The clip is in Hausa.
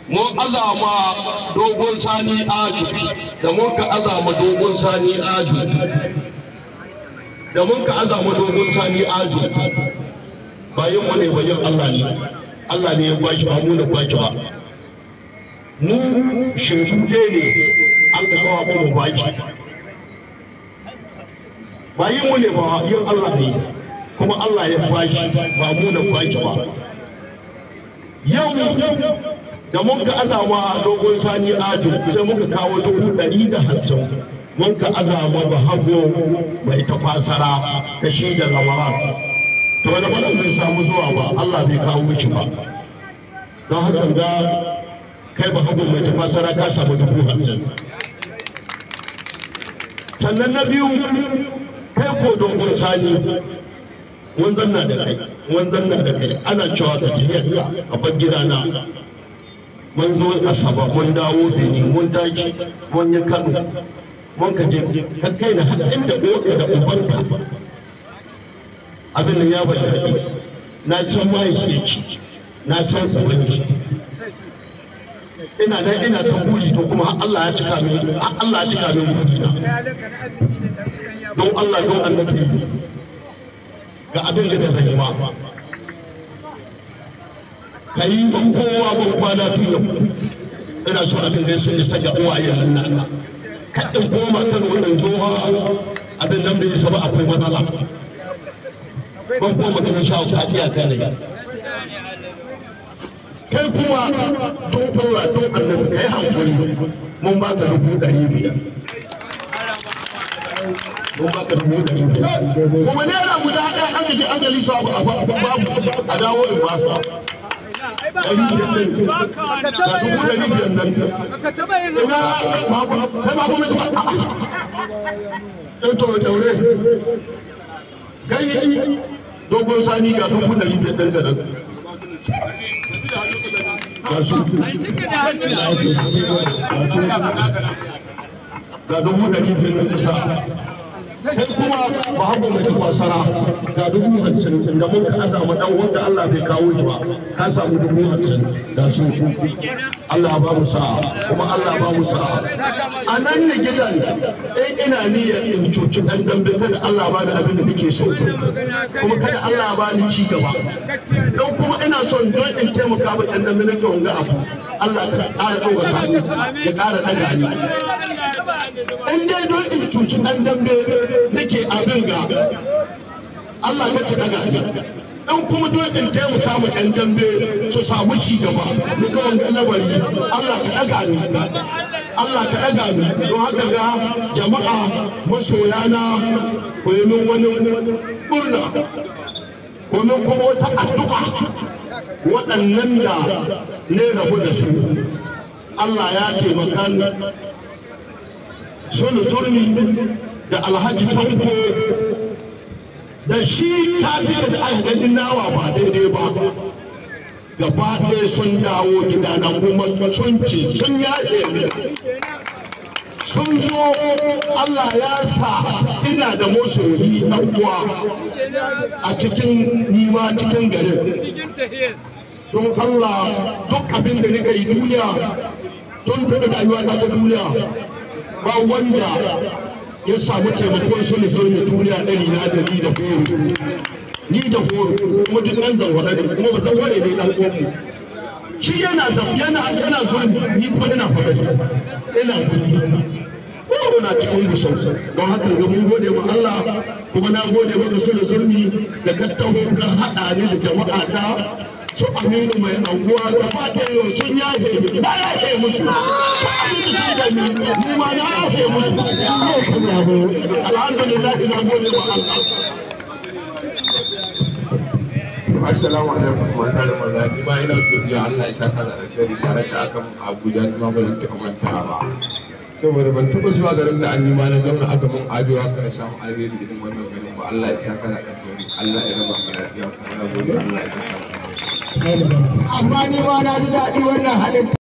mun azama dogon sani aju da mun ka azama dogon sani aju da mun ka azama dogon sani aju bayan mu ne bayan Allah ne Allah ne ya baki ba mu ne baki ba mu shaidu ɗaya ne an ka kawo mu baki bayan mu ne ba yin Allah ne kuma Allah ya baki ba mu ne baki ba yau da mun ka azama dogon sani ajo sai muka kawo dubu ɗari da hamsin mun ka azama ba hago mai tafasara da shi da lamara to wani bada bai samu zuwa ba Allah bai kawo mishi ba don haka ga kai ba hago mai tafasara ka samu dubu hamsin sannan na biyu kai ko dogon sani mun zanna da kai mun zanna da kai ana cewa ka tafiya a bar gidana mun zo asaba mun dawo benin mun tashi mun yi kano mun ka je ka kai na har inda uwarka da ubanka abin da ya ban daɗi na san mahaifiyarki na san ubanki ina nan ina ta buri to kuma Allah ya cika min Allah ya cika min burina don Allah don annabi ga abin da da zai ma ka yi ban kowa ban kwana tun yau ina so abin da su isa ga uwayen nan nan kaɗin koma kan wannan zuwa abin nan bai saba akwai matsala ban koma kan sha ka iya kan rai kai kuma don ɗora don annabi kai hankuri mun baka dubu ɗari biyar mun baka dubu ɗari biyar kuma naira guda ɗaya an gaje an gali su abu babu a dawo in ba su ɗari biyar nan ga dubu ɗari biyar nan ina babu kai babu mai tuba ɗan to daure kai dogon sani ga dubu ɗari biyar ɗan ka ga su ga dubu ɗari biyar ɗan ƙasa kai kuma ba hagu mai kwasara ga dubu hamsin da mun ka aza ma dan wanda Allah bai kawo shi ba ka samu dubu hamsin da su su Allah ba mu sa'a kuma Allah ba mu sa'a a nan ne gidan in ina niyyar in cuci dan dambe kada Allah ba ni abin da nake so kuma kada Allah ba ni ci gaba don kuma ina son don in taimaka ma dan dambe nake wanga abu Allah ta ƙara ɗaukaka ni ya ƙara ɗaga ni in dai don in cuci ɗan dambe nake abin ga Allah ka ta daga ni in kuma don in taimaka ma ɗan dambe su samu ci gaba ni ga wanga lamari Allah ka daga ni Allah ka daga ni don haka ga jama'a masoyana ku yi min wani murna ko min kuma wata addu'a waɗannan da ne rabu da su Allah ya taimaka sulu zurmi da alhaji tanko da shi ta duka da aka ganin nawa ba daidai ba gaba ɗaya sun dawo gida na kuma sun ce sun yaɗe ne sun zo Allah ya sa ina da masoyi ɗan uwa a cikin nima cikin garin don Allah duk abin da nika yi duniya tun da rayuwa ta duniya ba wanda ya samu taimakon su ne zulmi duniya ɗari na da ni da horo ni da horo kuma duk ɗan zanwara ne kuma ba zanware ne ɗan uwanmu shi yana yana yana zulmi ni kuma ina fadari ina gudu horo na cikin gusau don haka ga mun gode wa Allah kuma na gode maka su da zulmi da kattaho ka haɗa ni da jama'a ta su aminu mai anguwa gaba ɗaya sun yahe na yahe musu ta abin da sun gani ni ma na yahe musu su ne sun yabo alhamdulillah ina gode wa Allah Assalamu alaikum wa rahmatullahi wa ni ma ina godiya Allah ya saka da alheri tare da akan Abuja ni ma ba zan taɓa manta ba saboda ban taɓa zuwa garin da an nima na zauna aka mun ajo haka na samu alheri irin wannan garin ba Allah ya saka da alheri Allah ya raba mu lafiya kuma na gode Allah ya saka amma ni ma na ji daɗi wannan halin